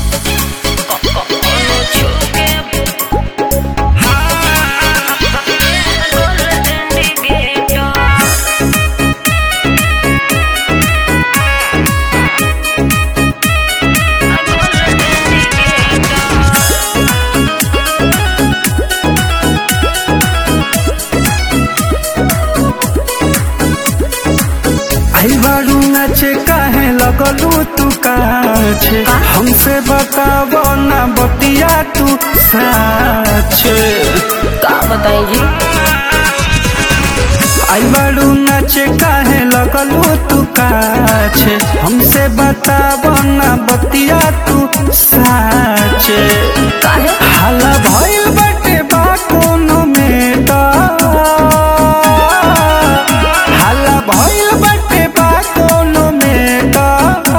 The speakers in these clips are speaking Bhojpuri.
आई बारू नाचे काहे लगलू तू काछे हमसे बतावो ना बतिया तू साचे का बताई जी आई बारू नाचे काहे लगलू तू काछे हमसे बतावो ना बतिया तू साचे काहे हाला भइल बाटे बा कोनो में त हाला भइल बाटे बा कोनो में त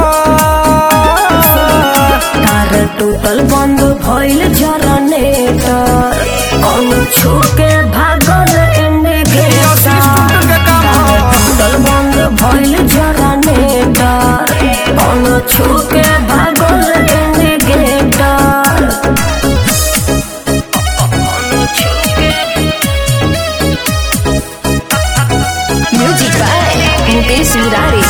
तार टूटल बंद भइल जनरेटर कौन छूके भागल एने गेटर तार टूटल बंद भइल जनरेटर कौन छूके भागल एने गेटर म्यूजिक बाय मुकेश मुरारी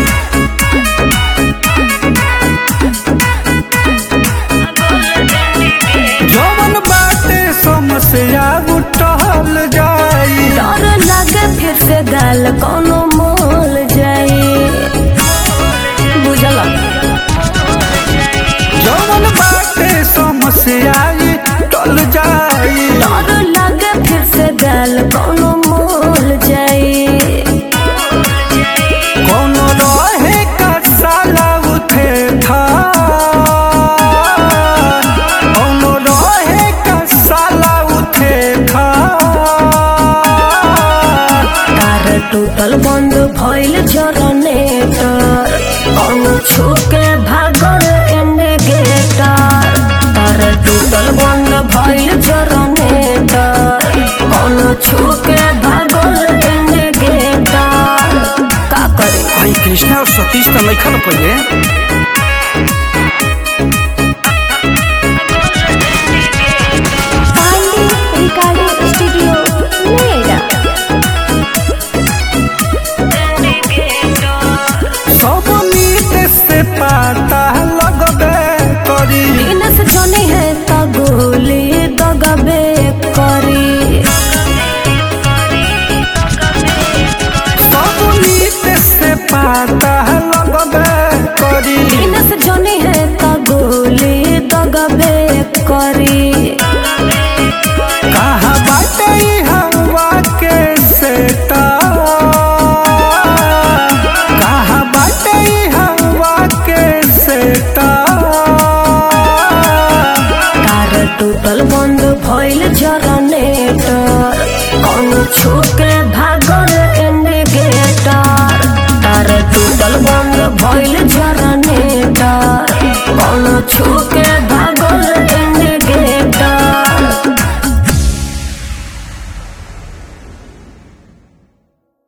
जवन बाटे समस्या उठल जाई डर लागे फिर से गाल कोनो मोल जाई बुझल जवन बाटे समस्या टल जाई डर लागे फिर से गाल कोनो मोल जाई कोनो रहे का साला उठे था कोनो रहे का साला उठे था तार टूटल बंद भइल जनरेटर कोनो छूके भागल एने गेटर तार टूटल बंद भइल जनरेटर कोनो छूके भागल एने गेटर का करे भाई कृष्णा और सतीश तो लिखल पहले पांडे रिकॉर्डिंग स्टूडियो नोएडा सब मीत से पाता लगबे करी बिनस जने है त गोली दगबे करी सब मीत से पाता लगबे करी बिनस जने है त गोली दगबे करी कहाँ बाटे ई हवा के सेता कहाँ बाटे ई हवा के सेता तार टूटल बंद भइल जनरेटर कौन छूके भागल एने गेटर तार टूटल बंद भइल जनरेटर